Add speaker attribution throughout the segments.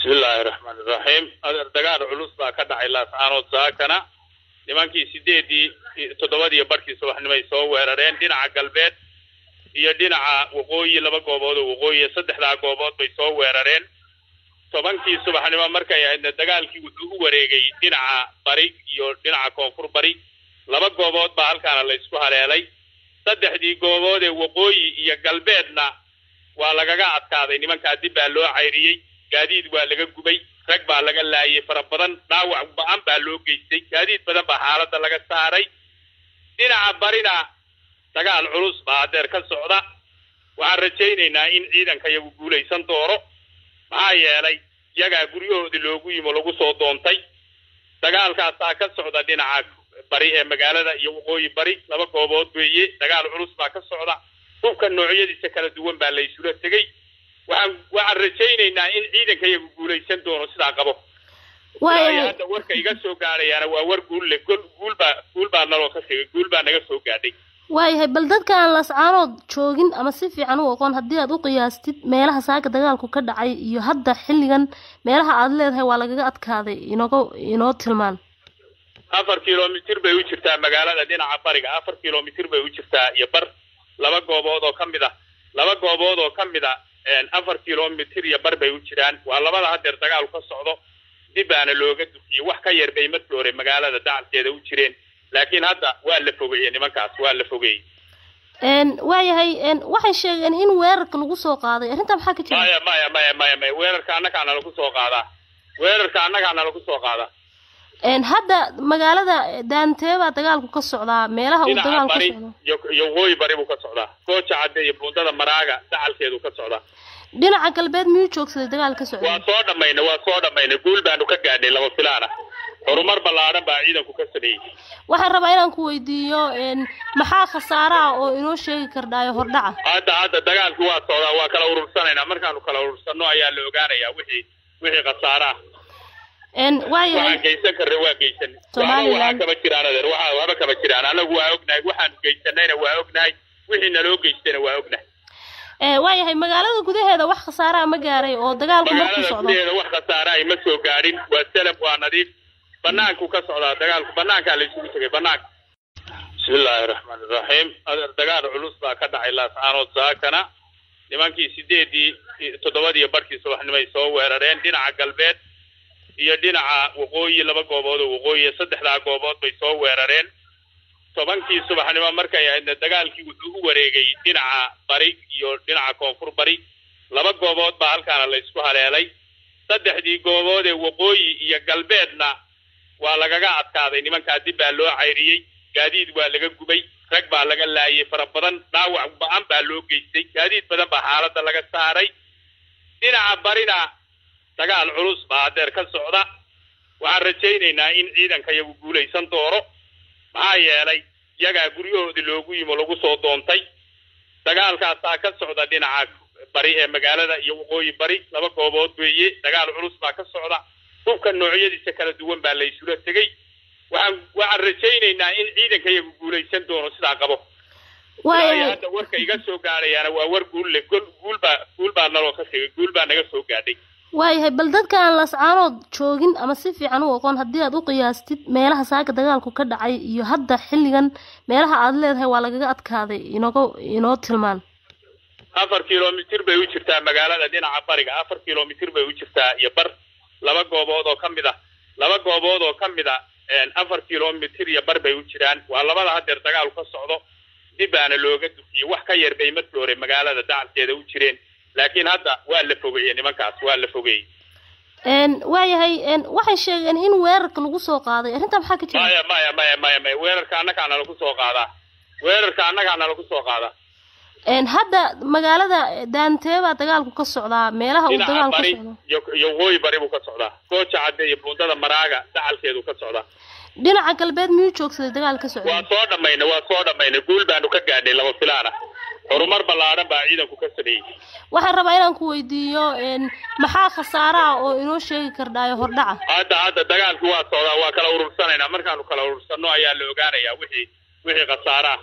Speaker 1: bismillaahi raxmaani raxiim adeer dagaal culus baa ka dhacay laascaanood saakana nimankii sideedii toddobadiiyo barhkii subaxnimay soo weerareen dhinaca galbeed iyo dhinaca waqooyi laba goobood oo waqooyi saddexdaa goobood bay soo weerareen tobankii subaxnimo markay ahaydna dagaalkii wuxuu u wareegay dhinaca bari iyo dhinaca koonfur bari laba goobood baa halkaana la isku haleelay saddexdii goobood ee waqooyi iyo galbeedna waa lagaga adkaaday nimankaa dib baa loo cayriyey gaadiid waa laga gubay rag baa laga laayay fara badan dhaawac ba-an baa loo geystay gaadiid badan baa xaaladda laga saaray dhinaca barina dagaal culus baa adeer ka socda waxaan rajaynaynaa in ciidanka iyagu guulaysan doono maxaa yeelay iyagaa guryahoodii loogu yimo lagu soo doontay dagaalkaasaa ka socda dhinaca bari ee magaalada iyo waqooyi bari laba goobood weeye dagaal culus baa ka socda hubka noocyadiisa kala duwan baa la isula tegey waxaan waxaan rajaynaynaa in ciidanka iyagu guulaysan doono sidaa qabo waayo hadda warka iga soo gaadhayaana waa war guul leh gol guul baa guul baa naloo ka tegay guul baa naga soo gaadhay
Speaker 2: waayahay bal dadka aan lascaanood joogin ama si fiican u aqoon haddii aad u qiyaastid meelaha saaka dagaalku ka dhacay iyo hadda xilligan meelaha aad leedahay waa lagaga adkaaday inooga inoo tilmaan
Speaker 1: afar kilomitir bay u jirtaa magaalada dhinaca bariga afar kilomitir bay u jirtaa iyo bar laba goobood oo ka mid ah laba goobood oo ka mid a afar kilomitir iyo bar bay u jiraan waa labada hadeer dagaalu ka socdo dib baana looga dufiyey wax ka yar bay markii hore magaalada dacalkeeda u jireen laakiin hadda waa la fogeeyey nimankaas waa la fogeeyey
Speaker 2: waayahay waxay sheegeen in weerarka lagu soo qaaday arrintaa maxaa ka jira
Speaker 1: maya maya maya maya maya weerarka annagaana lagu soo qaadaa weerarka annagaana lagu soo qaadaa
Speaker 2: hadda magaalada daantee baa dagaalku ka socdaa meelaha uu
Speaker 1: dhinaca
Speaker 2: dagaalku ka
Speaker 1: bari
Speaker 2: socdo
Speaker 1: iyo iyo waqooyi bari buu ka socdaa gooja cadde iyo buundada maraaga dacalkeedu ka socdaa
Speaker 2: dhinaca galbeed miyuu joogsaday dagaal ka socday
Speaker 1: waa soo dhammaynay waa soo dhammaynay guul baanu ka gaadhnay laba filaana horumar ballaadhan baa ciidanku ka sameeyey
Speaker 2: waxaan rabaa inaan ku weydiiyo maxaa khasaaraha oo inoo sheegi kardhaayo hordhaca
Speaker 1: hadda hadda dagaalkii waa socdaa waa kala urursanaynaa markaanu kala urursanno ayaa la ogaanayaa wixii wixii khasaaraha
Speaker 2: waayahay
Speaker 1: waxaan geysan karna waa geysan
Speaker 2: Somaliland.
Speaker 1: waxba kama jiraan adeer waxa waxba kama jiraan anagu waa ognahay waxaanu geysanayna waa ognahay wixii naloo geystayna waa ognahay
Speaker 2: waayahay magaalada gudaheeda wax khasaaraha ma gaaray oo dagaalku marku
Speaker 1: magaalada
Speaker 2: socdo
Speaker 1: gudaheeda wax khasaara ay ma soo gaadhin waa salam waa nadiif banaanku ka socdaa dagaalku banaankaa la isugu tegay banaanka bismillaahi raxmaani raxiim adeer dagaal culus baa ka dhacay laascaanood saakana nimankii sideedii toddobadiiyo barhkii subaxnimay soo weerareen dhinaca galbeed iyo dhinaca waqooyi laba goobood oo waqooyi saddexdaa goobood bay soo weerareen tobankii subaxnimo markay ahaydna dagaalkii wuxuu u wareegay dhinaca bari iyo dhinaca koonfur bari laba goobood baa halkaana la isku haleelay saddexdii goobood ee waqooyi iyo galbeedna waa lagaga adkaaday nimankaa dib baa loo cayriyey gaadiid waa laga gubay rag baa laga laayay fara badan dhaawac ba-an baa loo geystay gaadiid badan baa xaaladda laga saaray dhinaca barina dagaal culus baa adeer ka socda waxaan rajaynaynaa in ciidanka iyagu guulaysan doono maxaa yeelay iyagaa guryahoodii loogu yimo lagu soo doontay dagaalkaasaa ka socda dhinaca bari ee magaalada iyo waqooyi bari laba goobood weeye dagaal culus baa ka socda hubka noocyadiisa kala duwan baa la isula tegey waxaan waxaan rajaynaynaa in ciidanka iyagu guulaysan doono sidaa qabo waayo
Speaker 2: waayahay
Speaker 1: hadda warka iga soo gaadhayaana waa war guul leh gol guul baa guul baa naloo ka tegay guul baa naga soo gaadhay
Speaker 2: waayahay bal dadka aan lascaanood joogin ama si fiican u aqoon haddii aad u qiyaastid meelaha saaka dagaalku ka dhacay iyo hadda xilligan meelaha aad leedahay waa lagaga adkaaday inooga inoo tilmaan
Speaker 1: afar kilomitir bay u jirtaa magaalada dhinaca bariga afar kilomitir bay u jirtaa iyo bar laba goobood oo ka mid ah laba goobood oo ka mid a afar kilomitir iyo bar bay u jiraan waa labada hadeer dagaalu ka socdo dib baana looga dufiyey wax ka yar bay markii hore magaalada dacalkeeda u jireen laakiin hadda waa la fogeeyey nimankaas waa la fogeeyey
Speaker 2: waayahay waxay sheegeen in weerarka lagu soo qaaday arrintaa maxaa ka jira
Speaker 1: maya maya maya maya maya weerarka annagaana lagu soo qaadaa weerarka annagaana lagu soo qaadaa
Speaker 2: hadda magaalada daantee baa dagaalku ka socdaa meelaha uu
Speaker 1: dhinaca
Speaker 2: dagaalku ka
Speaker 1: bari
Speaker 2: socdo
Speaker 1: iyo iyo waqooyi bari buu ka socdaa gooja cadde iyo buundada maraaga dacalkeedu ka socdaa
Speaker 2: dhinaca galbeed miyuu joogsaday dagaal ka socday
Speaker 1: waa soo dhammaynay waa soo dhammaynay guul baanu ka gaadhnay laba filaana horumar ballaadhan baa ciidanku ka sameeyey
Speaker 2: waxaan rabaa inaan ku weydiiyo maxaa khasaaraha oo inoo sheegi kardhaayo hordhaca
Speaker 1: hadda hadda dagaalkii waa socdaa waa kala urursanaynaa markaanu kala urursanno ayaa la ogaanayaa wixii wixii khasaaraha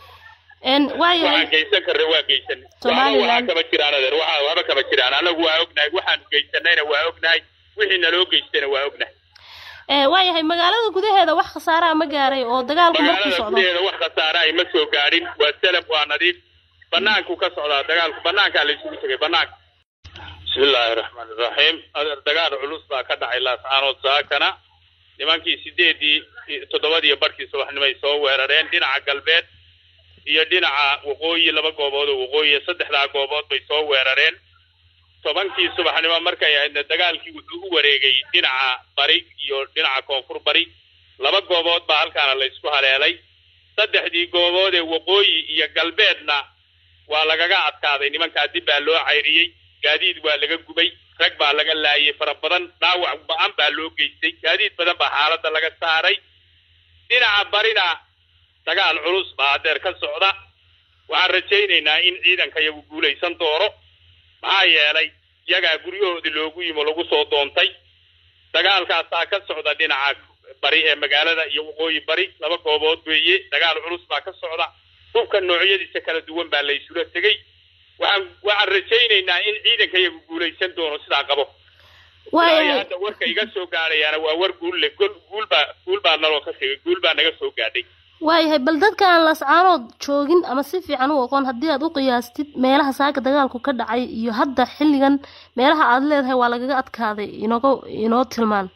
Speaker 2: waayahay
Speaker 1: waxaan geysan karna waa geysan waxba
Speaker 2: Somaliland.
Speaker 1: waxaa kama jiraan adeer waxa waxba kama jiraan anagu waa ognahay waxaanu geysanayna waa ognahay wixii naloo geystana waa ognahay
Speaker 2: waayahay magaalada gudaheeda wax khasaaraha ma gaaray oo dagaalku markuu
Speaker 1: magaalada
Speaker 2: socdo
Speaker 1: gudaheeda wax khasaare ay ma soo gaadhin waa salam waa nadiif banaanku ka socdaa dagaalku banaankaa la isugu tegay banaanka bismillaahi raxmaani raxiim adeer dagaal culus baa ka dhacay laascaanood saakana nimankii sideedii toddobadiiyo barhkii subaxnimay soo weerareen dhinaca galbeed iyo dhinaca waqooyi laba goobood oo waqooyi saddexdaa goobood bay soo weerareen tobankii subaxnimo markay ahaydna dagaalkii wuxuu u wareegay dhinaca bari iyo dhinaca koonfur bari laba goobood baa halkaana la isku haleelay saddexdii goobood ee waqooyi iyo galbeedna waa lagaga adkaaday nimankaa dib baa loo cayriyey gaadiid waa laga gubay rag baa laga laayay fara badan dhaawac ba-an baa loo geystay gaadiid badan baa xaaladda laga saaray dhinaca barina dagaal culus baa adeer ka socda waxaan rajaynaynaa in ciidanka iyagu guulaysan doono maxaa yeelay iyagaa guryahoodii loogu yimo lagu soo doontay dagaalkaasaa ka socda dhinaca bari ee magaalada iyo waqooyi bari laba goobood weeye dagaal culus baa ka socda hubka noocyadiisa kala duwan baa la isula tegey waxaan waxaan rajaynaynaa in ciidanka iyagu guulaysan doono sidaa qabo ilaa
Speaker 2: waayahay
Speaker 1: hadda warka iga soo gaadhayaana waa war guul leh gol guul baa guul baa naloo ka tegay guul baa naga soo gaadhay
Speaker 2: waayahay bal dadka aan lascaanood joogin ama si fiican u aqoon haddii aad u qiyaastid meelaha saaka dagaalku ka dhacay iyo hadda xilligan meelaha aad leedahay waa lagaga adkaaday inooga inoo tilmaan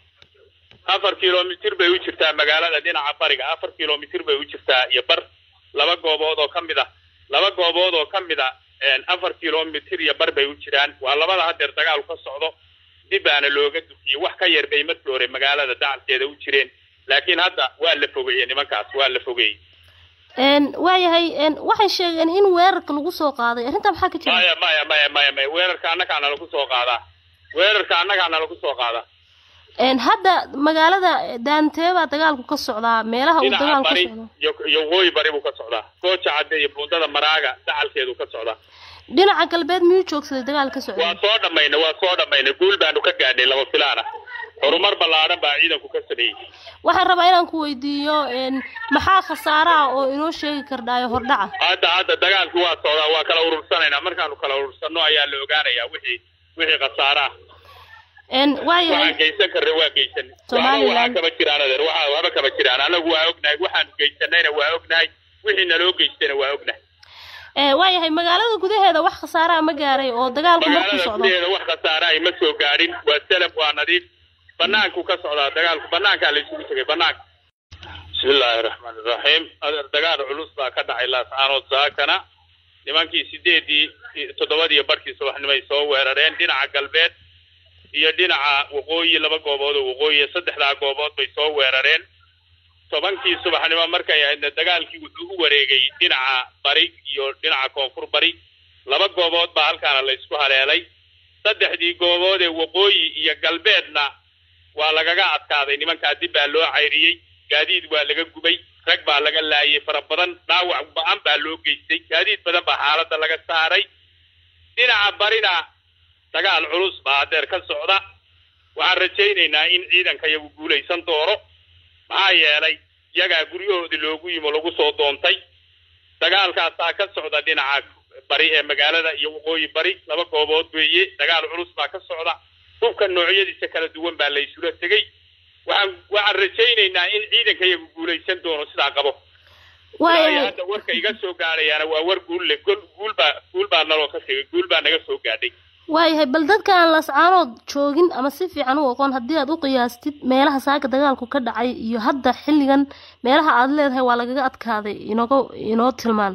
Speaker 1: afar kilomitir bay u jirtaa magaalada dhinaca bariga afar kilomitir bay u jirtaa iyo bar laba goobood oo ka mid ah laba goobood oo ka mid a afar kilomitir iyo bar bay u jiraan waa labada hadeer dagaalu ka socdo dib baana looga dufiyey wax ka yar bay markii hore magaalada dacalkeeda u jireen laakiin hadda waa la fogeeyey nimankaas waa la fogeeyey
Speaker 2: Een, waayahay een, waxay sheegeen in weerarka lagu soo qaaday arrintaa maxaa ka jira
Speaker 1: maya maya maya maya maya weerarka annagaana lagu soo qaadaa weerarka annagaana lagu soo qaadaa
Speaker 2: Een, hadda magaalada daantee baa dagaalku ka socdaa meelaha uu
Speaker 1: dhinaca
Speaker 2: dagaalku ka
Speaker 1: bari
Speaker 2: socdo
Speaker 1: iyo iyo waqooyi bari buu ka socdaa gooja cadde iyo buundada maraaga dacalkeedu ka socdaa
Speaker 2: dhinaca galbeed miyuu joogsaday dagaal ka socday
Speaker 1: waa soo dhammaynay waa soo dhammaynay guul baanu ka gaadhnay laba filaana horumar ballaadhan baa ciidanku ka sameeyey
Speaker 2: waxaan rabaa inaan ku weydiiyo een, maxaa khasaare ah oo inoo sheegi kardhaayo hordhaca
Speaker 1: hadda hadda dagaalku waa socdaa waa kala urursanaynaa markaanu kala urursanno ayaa la ogaanayaa wixii wixii khasaare ah
Speaker 2: Een,
Speaker 1: waxaan
Speaker 2: waayahay
Speaker 1: geysan karna waa geysan
Speaker 2: Somaliland.
Speaker 1: waxaa kama jiraan adeer waxa waxba kama jiraan anagu waa ognahay waxaanu geysanayna waa ognahay wixii naloo geystayna waa ognahay
Speaker 2: ee, waayahay magaalada gudaheeda wax khasaare ah ma gaaray oo dagaalku markuu
Speaker 1: magaalada
Speaker 2: socdo
Speaker 1: gudaheeda wax khasaare ay ma soo gaadhin waa salam waa nadiif banaanku ka socdaa dagaalku banaankaa la isugu tegay banaanka bismillaahi raxmaani raxiim adeer dagaal culus baa ka dhacay laascaanood saakana nimankii sideedii toddobadiiyo barhkii subaxnimay soo weerareen dhinaca galbeed iyo dhinaca waqooyi laba goobood oo waqooyi saddexdaa goobood bay soo weerareen tobankii subaxnimo markay ahaydna dagaalkii wuxuu u wareegay dhinaca bari iyo dhinaca koonfur bari laba goobood baa halkaana la isku haleelay saddexdii goobood ee waqooyi iyo galbeedna waa lagaga adkaaday nimankaa dib baa loo cayriyey gaadiid waa laga gubay rag baa laga laayay fara badan dhaawac ba-an baa loo geystay gaadiid badan baa xaaladda laga saaray dhinaca barina dagaal culus baa adeer ka socda waxaan rajaynaynaa in ciidanka iyagu guulaysan doono maxaa yeelay iyagaa guryahoodii loogu yimo lagu soo doontay dagaalkaasaa ka socda dhinaca bari ee magaalada iyo waqooyi bari laba goobood weeye dagaal culus baa ka socda hubka noocyadiisa kala duwan baa la isula tegey waxaan waxaan rajaynaynaa in ciidanka iyagu guulaysan doono sidaa qabo ilaa
Speaker 2: waayahay
Speaker 1: hadda warka iga soo gaadhayaana waa war guul leh gol guul baa guul baa naloo ka tegay guul baa naga soo gaadhay
Speaker 2: waayahay bal dadka aan lascaanood joogin ama si fiican u aqoon haddii aad u qiyaastid meelaha saaka dagaalku ka dhacay iyo hadda xilligan meelaha aad leedahay waa lagaga adkaaday inooga inoo tilmaan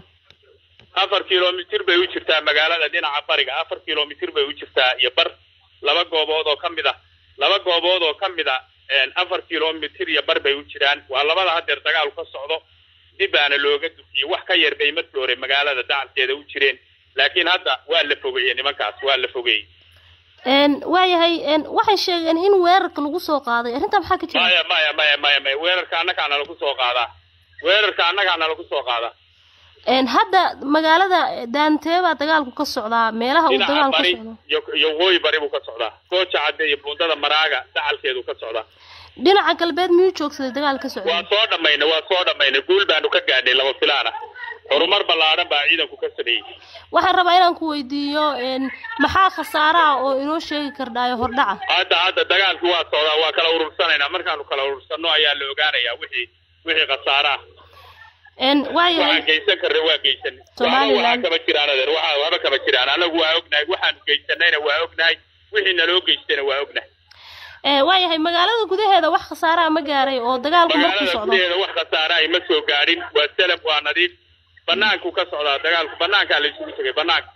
Speaker 1: afar kilomitir bay u jirtaa magaalada dhinaca bariga afar kilomitir bay u jirtaa iyo bar laba goobood oo ka mid ah laba goobood oo ka mid a afar kilomitir iyo bar bay u jiraan waa labada hadeer dagaalu ka socdo dib baana looga dufiyey wax ka yar bay markii hore magaalada dacalkeeda u jireen laakiin hadda waa la fogeeyey nimankaas waa la fogeeyey
Speaker 2: Een, waayahay een, waxay sheegeen in weerarka lagu soo qaaday arrintaa maxaa ka jira
Speaker 1: maya maya maya maya maya weerarka annagaana lagu soo qaadaa weerarka annagaana lagu soo qaadaa
Speaker 2: Een, hadda magaalada daantee baa dagaalku ka socdaa meelaha uu
Speaker 1: dhinaca
Speaker 2: dagaalku ka
Speaker 1: bari
Speaker 2: socdo
Speaker 1: iyo iyo waqooyi bari buu ka socdaa gooja cadde iyo buundada maraaga dacalkeedu ka socdaa
Speaker 2: dhinaca galbeed miyuu joogsaday dagaal ka socday
Speaker 1: waa soo dhammaynay waa soo dhammaynay guul baanu ka gaadhnay laba filaana horumar ballaadhan baa ciidanku ka sameeyey
Speaker 2: waxaan rabaa inaan ku weydiiyo een, maxaa khasaaraha oo inoo sheegi kardhaayo hordhaca
Speaker 1: hadda hadda dagaalkii waa socdaa waa kala urursanaynaa markaanu kala urursanno ayaa la ogaanayaa wixii wixii khasaaraha
Speaker 2: een, waayahay
Speaker 1: waxaan geysan karna waa geysan
Speaker 2: Somaliland.
Speaker 1: waxba kama jiraan adeer waxa waxba kama jiraan anagu waa ognahay waxaanu geysanayna waa ognahay wixii naloo geystayna waa ognahay
Speaker 2: ee, waayahay magaalada gudaheeda wax khasaaraha ma gaaray oo dagaalku markuu
Speaker 1: magaalada
Speaker 2: socdo
Speaker 1: gudaheeda wax khasaarahay ma soo gaadhin waa salam waa nadiif banaanku ka socdaa dagaalku banaankaa la isugu tegay banaanka